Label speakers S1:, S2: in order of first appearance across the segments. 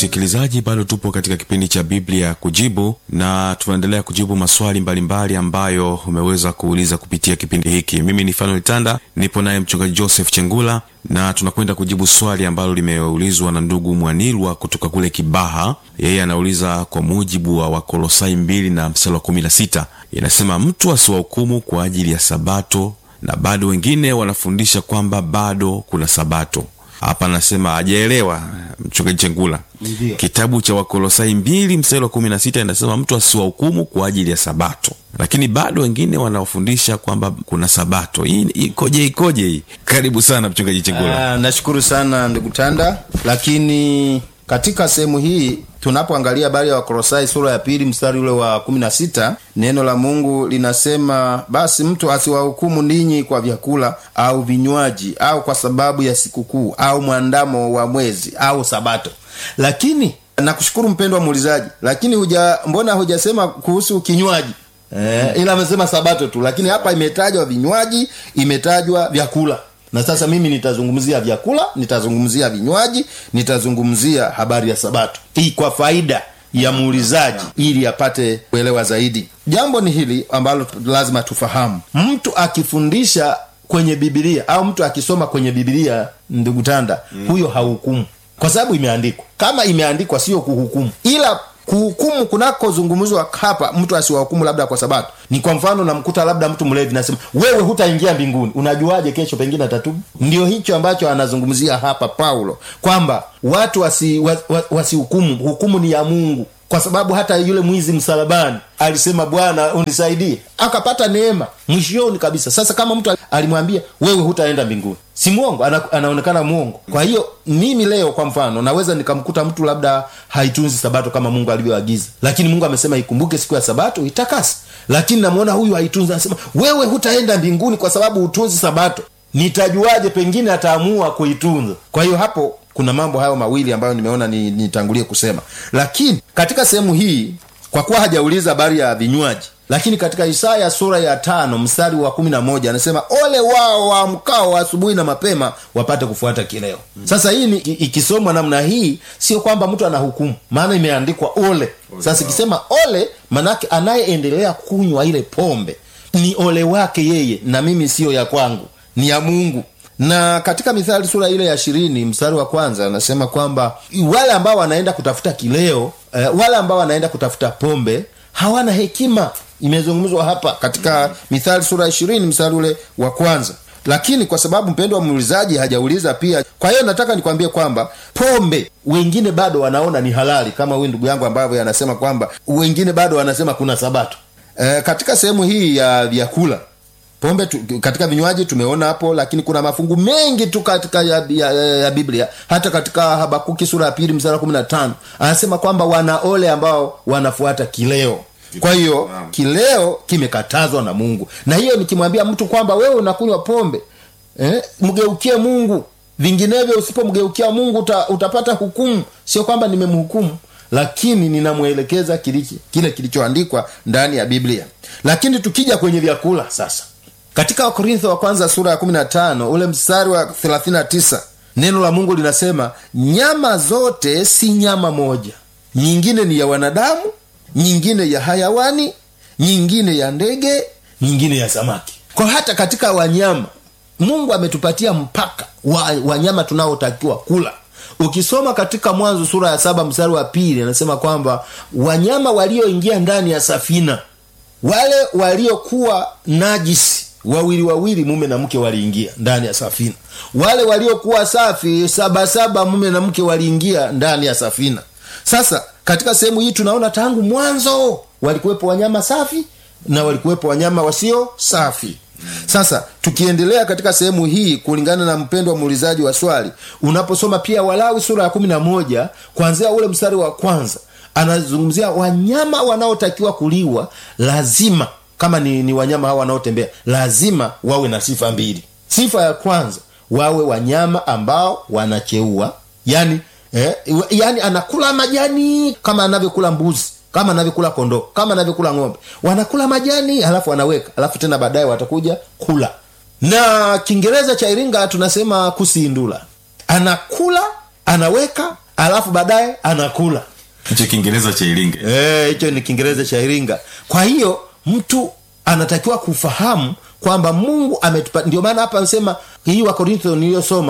S1: msikilizaji bado tupo katika kipindi cha biblia kujibu na tunaendelea kujibu maswali mbalimbali mbali ambayo umeweza kuuliza kupitia kipindi hiki mimi ni fanuel tanda nipo naye mchungaji joseph chengula na tunakwenda kujibu swali ambalo limeulizwa na ndugu mwanilwa kutoka kule kibaha yeye anauliza kwa mujibu wa wakolosai 2 na msala wa 16 inasema mtu asiwahukumu kwa ajili ya sabato na bado wengine wanafundisha kwamba bado kuna sabato hapa anasema hajaelewa mchungaji chengula
S2: Ndiyo.
S1: kitabu cha wakolosai mbili mstari wa kumi na sita inasema mtu asiwahukumu kwa ajili ya sabato lakini bado wengine wanaofundisha kwamba kuna sabato hii ikoje ikoje hii karibu sana mchungaji chengula
S2: Ah, nashukuru sana ndugu tanda lakini katika sehemu hii tunapoangalia habari ya wakolosai sura ya pili mstari ule wa kumi na sita neno la mungu linasema basi mtu asiwahukumu ninyi kwa vyakula au vinywaji au kwa sababu ya sikukuu au mwandamo wa mwezi au sabato lakini nakushukuru mpendwa muulizaji lakini huja mbona hujasema kuhusu kinywaji eh, ila amesema sabato tu lakini hapa imetajwa vinywaji imetajwa vyakula na sasa mimi nitazungumzia vyakula nitazungumzia vinywaji nitazungumzia habari ya sabato hii kwa faida ya muulizaji ili apate kuelewa zaidi jambo ni hili ambalo lazima tufahamu mtu akifundisha kwenye bibilia au mtu akisoma kwenye bibilia ndugu tanda mm. huyo hahukumu kwa sababu imeandikwa kama imeandikwa sio kuhukumu ila kuhukumu kunakozungumzwa hapa mtu asiwahukumu labda kwa sabato ni kwa mfano namkuta labda mtu mlevi nasema wewe hutaingia mbinguni unajuaje kesho pengine atatubu ndio hicho ambacho anazungumzia hapa paulo kwamba watu wasihukumu wasi, wa- wasihukumu. hukumu ni ya mungu kwa sababu hata yule mwizi msalabani alisema bwana unisaidie akapata neema mwishoni kabisa sasa kama mtu alimwambia wewe hutaenda mbinguni si mwongo ana, anaonekana mwongo kwa hiyo mimi leo kwa mfano naweza nikamkuta mtu labda haitunzi sabato kama mungu alivyoagiza lakini mungu amesema ikumbuke siku ya sabato itakasi lakini namwona huyu haitunzi anasema wewe hutaenda mbinguni kwa sababu hutunzi sabato nitajuaje pengine ataamua kuitunza kwa hiyo hapo kuna mambo hayo mawili ambayo nimeona ni- nitangulie kusema lakini katika sehemu hii kwa kuwa hajauliza habari ya vinywaji lakini katika isaya sura ya tano mstari wa kumi na moja anasema ole wao waamkao asubuhi na mapema wapate kufuata kileo sasa hii ni, i- ikisomwa namna hii sio kwamba mtu anahukumu maana imeandikwa ole sasa ikisema ole manake anayeendelea kunywa ile pombe ni ole wake yeye na mimi siyo ya kwangu ni ya mungu na katika mithali sura ile ya ishirini mstari wa kwanza anasema kwamba wale ambao wanaenda kutafuta kileo eh, wale ambao wanaenda kutafuta pombe hawana hekima imezungumzwa hapa katika mithali sura ya ishirini mstari ule wa kwanza lakini kwa sababu mpendo wa muulizaji hajauliza pia kwa hiyo nataka nikwambie kwamba pombe wengine bado wanaona ni halali kama huyu ndugu yangu ambavyo anasema kwamba wengine bado wanasema kuna sabato e, katika sehemu hii ya vyakula pombe tu, katika vinywaji tumeona hapo lakini kuna mafungu mengi tu katika ya, ya, ya, ya biblia hata katika habakuki sura ya pili msara kumi na tano anasema kwamba wana ole ambao wanafuata kileo kwa hiyo kileo kimekatazwa na mungu na hiyo nikimwambia mtu kwamba wewe unakunywa pombe eh, mgeukie mungu vinginevyo usipomgeukia mungu uta, utapata hukumu sio kwamba nimemhukumu lakini ninamwelekeza kilichi- kile kilichoandikwa ndani ya biblia lakini tukija kwenye vyakula sasa katika wakorintho wa kwanza sura ya 15 ule mstari wa 39 neno la mungu linasema nyama zote si nyama moja nyingine ni ya wanadamu nyingine ya hayawani nyingine ya ndege nyingine ya samaki kwa hata katika wanyama mungu ametupatia mpaka wa wanyama tunaotakiwa kula ukisoma katika mwanzo sura ya saba mstari wa pili anasema kwamba wanyama walioingia ndani ya safina wale waliokuwa najisi wawili wawili mume na mke waliingia ndani ya safina wale waliokuwa safi sabasaba mume na mke waliingia ndani ya safina sasa katika sehemu hii tunaona tangu mwanzo walikuwepo wanyama safi na walikuwepo wanyama wasio safi sasa tukiendelea katika sehemu hii kulingana na mpendo wa muulizaji wa swali unaposoma pia walawi sura ya kumi na moja kuanzia ule mstari wa kwanza anazungumzia wanyama wanaotakiwa kuliwa lazima kama ni, ni wanyama hawa wanaotembea lazima wawe na sifa mbili sifa ya kwanza wawe wanyama ambao wanacheua yani eh, yani anakula majani kama anavyokula mbuzi kama anavyokula kondoo kama anavyokula ng'ombe wanakula majani halafu wanaweka halafu tena baadaye watakuja kula na kiingereza cha iringa tunasema kusindula anakula anaweka alafu baadaye anakula
S1: hicho kiingereza cha iringe
S2: Eh, hicho ni kiingereza cha iringa kwa hiyo mtu anatakiwa kufahamu kwamba mungu ametupa ndio maana hapa anasema hii wakorintho niliyosoma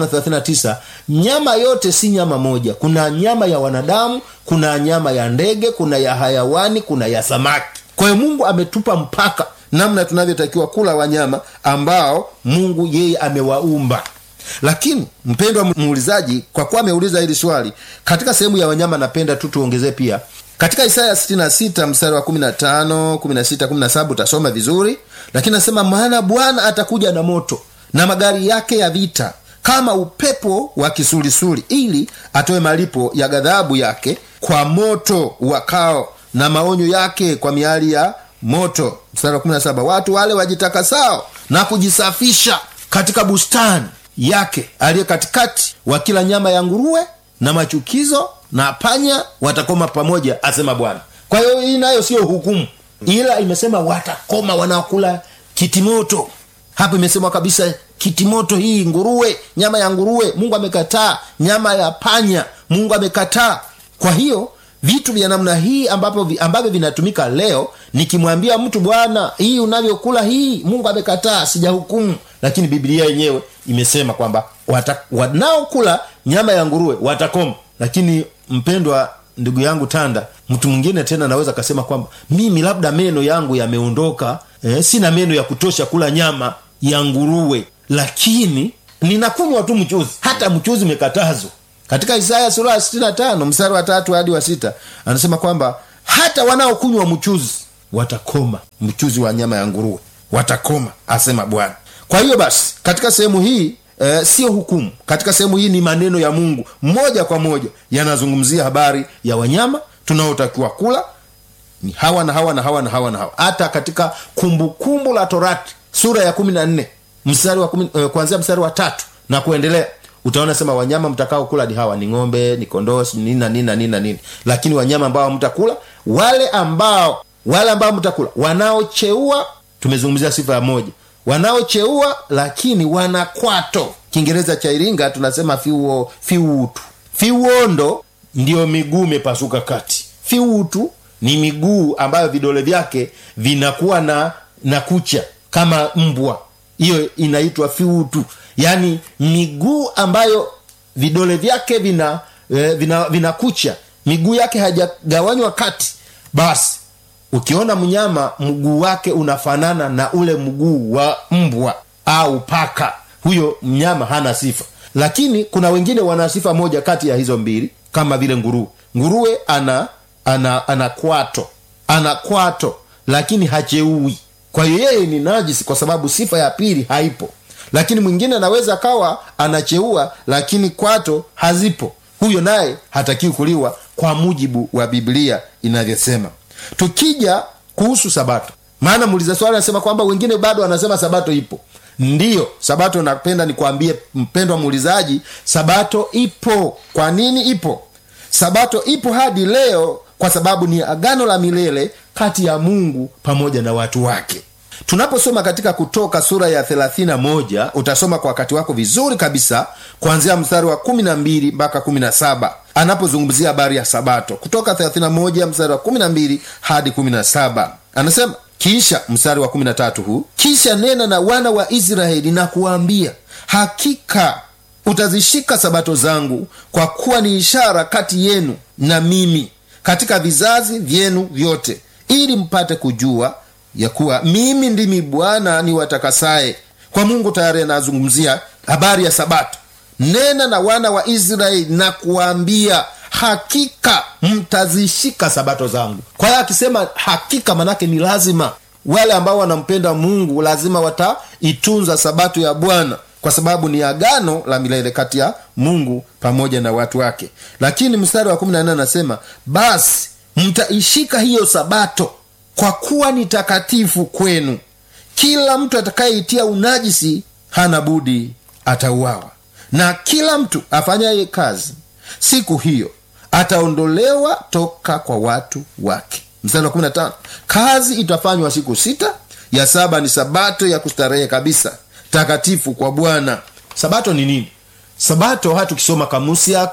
S2: 1539 nyama yote si nyama moja kuna nyama ya wanadamu kuna nyama ya ndege kuna ya hayawani kuna ya samaki kwa hiyo mungu ametupa mpaka namna tunavyotakiwa kula wanyama ambao mungu yeye amewaumba lakini mpendwa muulizaji kwa kuwa ameuliza hili swali katika sehemu ya wanyama napenda tu tuongezee pia katika isaya 66 mstari wa 15 16 17 utasoma vizuri lakini nasema maana bwana atakuja na moto na magari yake ya vita kama upepo wa kisulisuli ili atoe malipo ya ghadhabu yake kwa moto wakao na maonyo yake kwa miali ya moto mstari wa 17 watu wale wajitakasao na kujisafisha katika bustani yake aliye katikati wa kila nyama ya nguruwe na machukizo na panya watakoma pamoja asema bwana kwa hiyo hii nayo sio hukumu ila imesema watakoma wanaokula kitimoto hapo imesemwa kabisa kitimoto hii nguruwe nyama ya nguruwe mungu amekataa nyama ya panya mungu amekataa kwa hiyo vitu vya namna hii ambapo vi- ambavyo vinatumika leo nikimwambia mtu bwana hii unavyokula hii mungu amekataa sijahukumu lakini biblia yenyewe imesema kwamba wata- wanaokula nyama ya nguruwe watakoma lakini mpendwa ndugu yangu tanda mtu mwingine tena anaweza akasema kwamba mimi labda meno yangu yameondoka eh, sina meno ya kutosha kula nyama ya nguruwe lakini ninakunywa tu mchuzi hata mchuzi umekatazwa katika isaya sura ya 65 mstari wa tatu hadi wa sita anasema kwamba hata wanaokunywa mchuzi watakoma mchuzi wa nyama ya nguruwe watakoma asema bwana kwa hiyo basi katika sehemu hii eh, sio hukumu katika sehemu hii ni maneno ya mungu moja kwa moja yanazungumzia habari ya wanyama tunaotakiwa kula ni hawa na hawa na hawa na hawa na hawa hata katika kumbukumbu kumbu la torati sura ya kumi na nne mstari wa kumi, eh, kuanzia mstari wa tatu na kuendelea utaona sema wanyama mtakao kula ni hawa ni ng'ombe ni kondoo si nini na nini na nini na nini lakini wanyama ambao mtakula wale ambao wale ambao mtakula wanaocheua tumezungumzia sifa ya moja wanaocheua lakini wana kwato kiingereza cha iringa tunasema fiuo fiutu fiuondo ndiyo miguu imepasuka kati fiutu ni miguu ambayo vidole vyake vinakuwa na na kucha kama mbwa hiyo inaitwa fiutu yaani miguu ambayo vidole vyake vina eh, vina, vina kucha miguu yake hajagawanywa kati basi ukiona mnyama mguu wake unafanana na ule mguu wa mbwa au paka huyo mnyama hana sifa lakini kuna wengine wana sifa moja kati ya hizo mbili kama vile nguruwe nguruwe ana ana ana kwato ana kwato lakini hacheui kwa hiyo yeye ni najisi kwa sababu sifa ya pili haipo lakini mwingine anaweza akawa anacheua lakini kwato hazipo huyo naye hatakiwi kuliwa kwa mujibu wa biblia inavyosema tukija kuhusu sabato maana muuliza swali anasema kwamba wengine bado wanasema sabato ipo ndiyo sabato napenda nikwambie mpendwa muulizaji sabato ipo kwa nini ipo sabato ipo hadi leo kwa sababu ni agano la milele kati ya mungu pamoja na watu wake tunaposoma katika kutoka sura ya 31 utasoma kwa wakati wako vizuri kabisa kuanzia mstari wa 12 mpaka 17 anapozungumzia habari ya sabato kutoka 31 mstari wa 12 hadi 17 anasema kisha mstari wa 13 huu kisha nena na wana wa israeli na kuwaambia hakika utazishika sabato zangu kwa kuwa ni ishara kati yenu na mimi katika vizazi vyenu vyote ili mpate kujua ya kuwa mimi ndimi bwana ni watakasaye kwa mungu tayari anazungumzia habari ya sabato nena na wana wa israeli na kuwaambia hakika mtazishika sabato zangu kwa hiyo akisema hakika manake ni lazima wale ambao wanampenda mungu lazima wataitunza sabato ya bwana kwa sababu ni agano la milele kati ya mungu pamoja na watu wake lakini mstari wa 14 anasema basi mtaishika hiyo sabato kwa kuwa ni takatifu kwenu kila mtu atakayeitia unajisi hana budi atauawa na kila mtu afanyaye kazi siku hiyo ataondolewa toka kwa watu wake mstari wa 15 kazi itafanywa siku sita ya saba ni sabato ya kustarehe kabisa takatifu kwa bwana sabato ni nini sabato hata ukisoma kamusi yako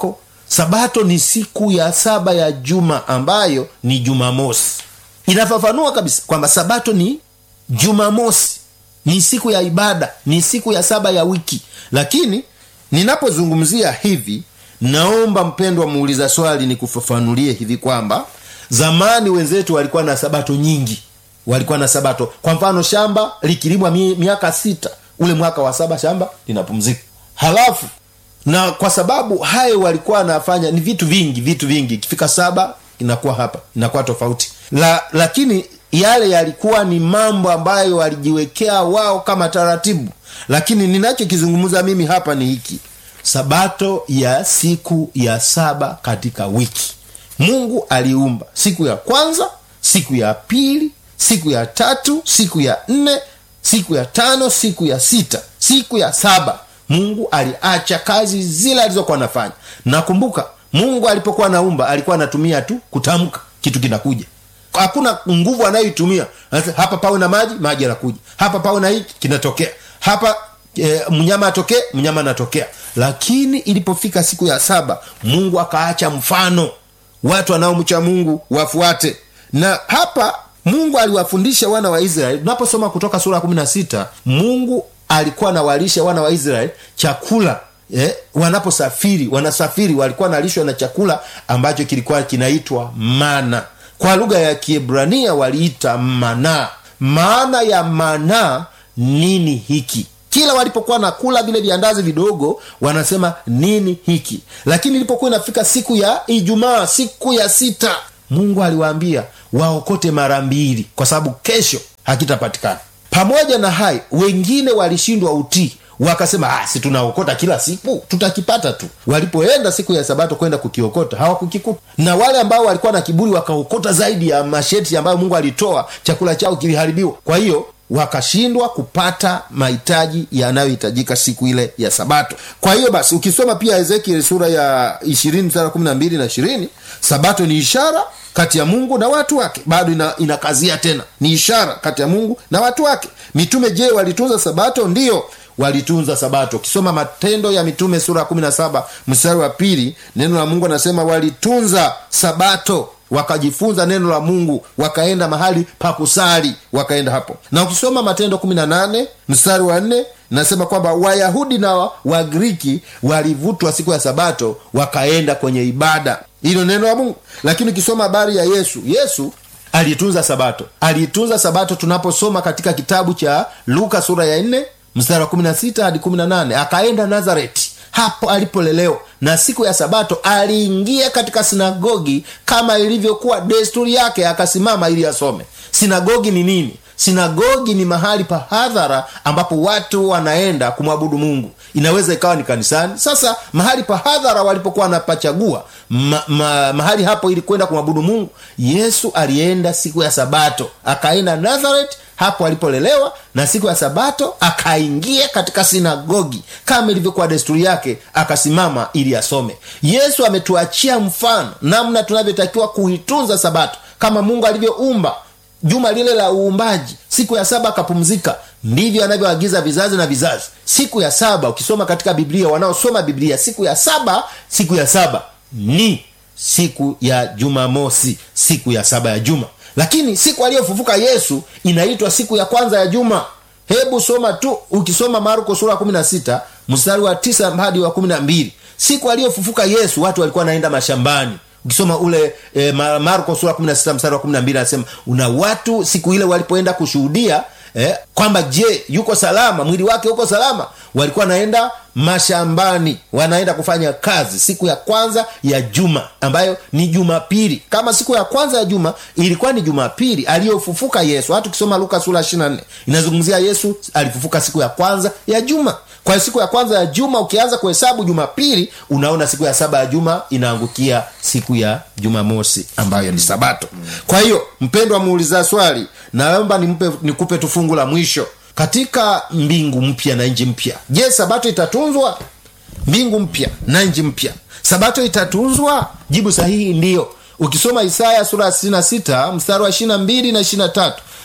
S2: sabato ni siku ya saba ya juma ambayo ni jumamosi inafafanua kabisa kwamba sabato ni jumamosi ni siku ya ibada ni siku ya saba ya wiki lakini ninapozungumzia hivi naomba mpendwa muuliza swali nikufafanulie hivi kwamba zamani wenzetu walikuwa na sabato nyingi walikuwa na sabato kwa mfano shamba likilimwa mi, miaka sita ule mwaka wa saba shamba linapumzika halafu na kwa sababu hayo walikuwa wanafanya ni vitu vingi vitu vingi ikifika saba inakuwa hapa inakuwa tofauti la, lakini yale yalikuwa ni mambo ambayo walijiwekea wao kama taratibu lakini ninachokizungumza mimi hapa ni hiki sabato ya siku ya saba katika wiki mungu aliumba siku ya kwanza siku ya pili siku ya tatu siku ya nne siku ya tano siku ya sita siku ya saba mungu aliacha kazi zile alizokuwa anafanya nakumbuka mungu alipokuwa anaumba alikuwa anatumia tu kutamka kitu kinakuja hakuna nguvu anayoitumia hapa pawe na maji maji yanakuja hapa pawe na hiki kinatokea hapa e, mnyama atokee mnyama anatokea lakini ilipofika siku ya saba mungu akaacha mfano watu wanaomcha mungu wafuate na hapa mungu aliwafundisha wana wa israeli unaposoma kutoka sura kumi na sita mungu alikuwa anawalisha wana wa israeli chakula eh, wanaposafiri wanasafiri walikuwa nalishwa na chakula ambacho kilikuwa kinaitwa mana kwa lugha ya kiebrania waliita mana maana ya mana nini hiki kila walipokuwa na kula vile viandazi vidogo wanasema nini hiki lakini ilipokuwa inafika siku ya ijumaa siku ya sita mungu aliwaambia waokote mara mbili kwa sababu kesho hakitapatikana pamoja na hayo wengine walishindwa utii wakasema ah, si tunaokota kila siku tutakipata tu walipoenda siku ya sabato kwenda kukiokota hawakukikuta na wale ambao walikuwa na kiburi wakaokota zaidi ya masheti ambayo mungu alitoa chakula chao kiliharibiwa kwa hiyo wakashindwa kupata mahitaji yanayohitajika siku ile ya sabato kwa hiyo basi ukisoma pia ezekiel sura ya ishirini sara kumi na mbili na ishirini sabato ni ishara kati ya mungu na watu wake bado ina, inakazia tena ni ishara kati ya mungu na watu wake mitume je walitunza sabato ndiyo walitunza sabato ukisoma matendo ya mitume sura ya kumi na saba mstari wa pili neno la mungu anasema walitunza sabato wakajifunza neno la mungu wakaenda mahali pa kusali wakaenda hapo na ukisoma matendo 18 mstari wa nne nasema kwamba wayahudi na wagriki walivutwa siku ya sabato wakaenda kwenye ibada hilo neno la mungu lakini ukisoma habari ya yesu yesu aliitunza sabato aliitunza sabato tunaposoma katika kitabu cha luka sura ya 4 mstari wa 16 hadi 18 akaenda nazareti hapo alipolelewa na siku ya sabato aliingia katika sinagogi kama ilivyokuwa desturi yake akasimama ili asome sinagogi ni nini sinagogi ni mahali pa hadhara ambapo watu wanaenda kumwabudu mungu inaweza ikawa ni kanisani sasa mahali pa hadhara walipokuwa wanapachagua ma, ma, mahali hapo ili kwenda kumwabudu mungu yesu alienda siku ya sabato akaenda nazareth hapo alipolelewa na siku ya sabato akaingia katika sinagogi kama ilivyokuwa desturi yake akasimama ili asome yesu ametuachia mfano namna tunavyotakiwa kuitunza sabato kama mungu alivyoumba juma lile la uumbaji siku ya saba akapumzika ndivyo anavyoagiza vizazi na vizazi siku ya saba ukisoma katika biblia wanaosoma biblia siku ya saba siku ya saba ni siku ya jumamosi siku ya saba ya juma lakini siku aliyofufuka yesu inaitwa siku ya kwanza ya juma hebu soma tu ukisoma marko sura ya 16 mstari wa 9 hadi wa 12 siku aliyofufuka yesu watu walikuwa wanaenda mashambani ukisoma ule e, marko sura 16 mstari wa 12 anasema una watu siku ile walipoenda kushuhudia eh, kwamba je yuko salama mwili wake uko salama walikuwa wanaenda mashambani wanaenda kufanya kazi siku ya kwanza ya juma ambayo ni jumapili kama siku ya kwanza ya juma ilikuwa ni jumapili aliyofufuka yesu hata ukisoma luka sura 24 inazungumzia yesu alifufuka siku ya kwanza ya juma kwa hiyo siku ya kwanza ya juma ukianza kuhesabu jumapili unaona siku ya saba ya juma inaangukia siku ya jumamosi ambayo ni sabato kwa hiyo mpendwa muuliza swali naomba nimpe nikupe tu fungu la mwisho katika mbingu mpya na nji mpya je sabato itatunzwa mbingu mpya na nji mpya sabato itatunzwa jibu sahihi ndiyo ukisoma isaya sura ya 66 mstari wa 22 na 23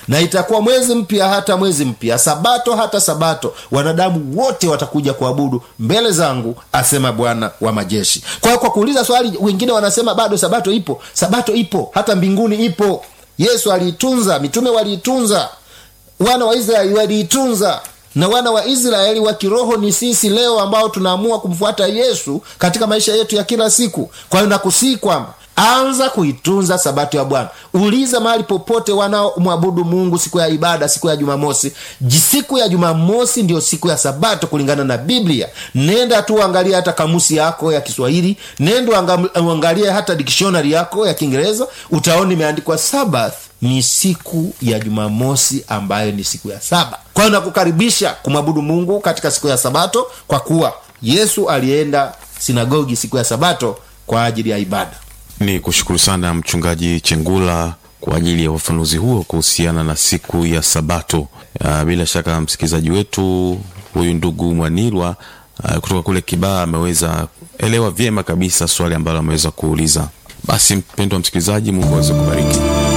S2: na itakuwa mwezi mpya hata mwezi mpya sabato hata sabato wanadamu wote watakuja kuabudu mbele zangu asema bwana wa majeshi kwa hiyo kwa kuuliza swali wengine wanasema bado sabato ipo sabato ipo hata mbinguni ipo yesu aliitunza mitume waliitunza wana wa israeli waliitunza na wana wa israeli wa kiroho ni sisi leo ambao tunaamua kumfuata yesu katika maisha yetu ya kila siku kwa hiyo nakusii kwamba anza kuitunza sabato ya bwana uliza mahali popote wanaomwabudu mungu siku ya ibada siku ya jumamosi siku ya jumamosi ndio siku ya sabato kulingana na biblia nenda tu uangalie hata kamusi yako ya kiswahili nenda uangalie hata dikshonari yako ya kiingereza utaona imeandikwa sabath ni siku ya jumamosi ambayo ni siku ya saba kwa hiyo nakukaribisha kumwabudu mungu katika siku ya sabato kwa kuwa yesu alienda sinagogi siku ya sabato kwa ajili ya ibada
S1: ni kushukuru sana mchungaji chengula kwa ajili ya ufafanuzi huo kuhusiana na siku ya sabato uh, bila shaka msikilizaji wetu huyu ndugu mwanilwa uh, kutoka kule kibaa ameweza elewa vyema kabisa swali ambalo ameweza kuuliza basi mpendo wa msikilizaji mungu aweze kubariki